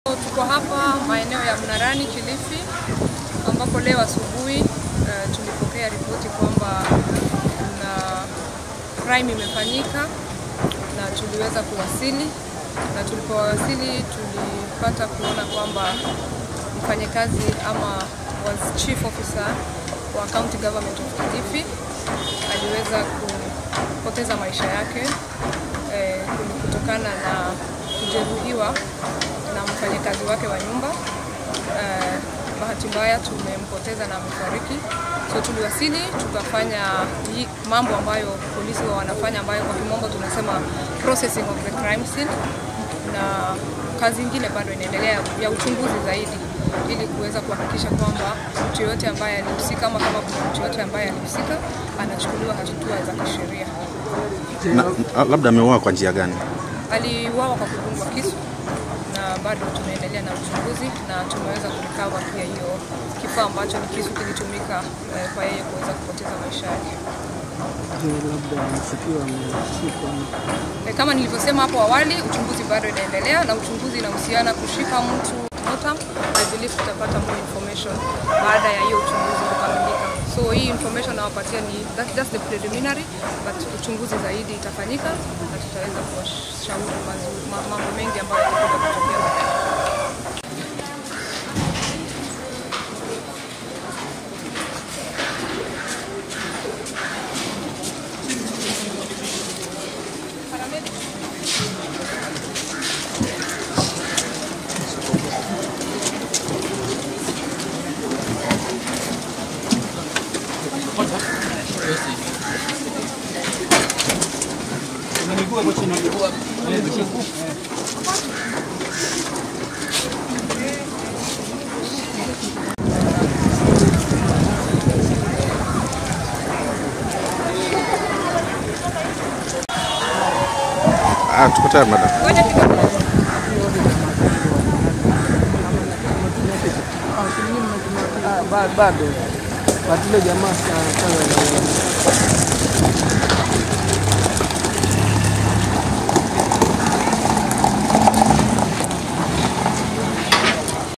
Tuko hapa maeneo ya Mnarani, Kilifi, ambapo leo asubuhi uh, tulipokea ripoti kwamba kuna crime imefanyika na tuliweza kuwasili, na tulipowasili tulipata kuona kwamba mfanyakazi ama was chief officer wa county government of Kilifi aliweza kupoteza maisha yake eh, kutokana na kujeruhiwa na mfanyakazi wake wa nyumba. Eh, bahati mbaya tumempoteza na amefariki. So tuliwasili tukafanya hii mambo ambayo polisi wa wanafanya ambayo kwa kimombo tunasema processing of the crime scene, na kazi ingine bado inaendelea ya uchunguzi zaidi ili kuweza kuhakikisha kwamba mtu yoyote ambaye alihusika ama kama kuna mtu yoyote ambaye alihusika anachukuliwa hatua za kisheria. Na, labda ameuawa kwa njia gani? Aliuawa kwa kudungwa kisu na bado tunaendelea na uchunguzi na tumeweza kulikava pia hiyo kifaa ambacho ni kisu kilitumika eh, kwa yeye kuweza kupoteza maisha yake. Je, labda mshukiwa ameshikwa? Eh, Kama nilivyosema hapo awali, uchunguzi bado inaendelea na uchunguzi inahusiana kushika mtu motam. I believe tutapata more information baada ya hiyo uchunguzi kukamilika. So hii information nawapatia ni that's just the preliminary, but uchunguzi zaidi itafanyika na tutaweza kuwashauri mazuri- ma- mambo mengi ambayo yatakuja kutokea baadaye. Ah, tuko tayari madam. Ngoja kidogo. Ah, ba- bado bado ile jamaa sana sana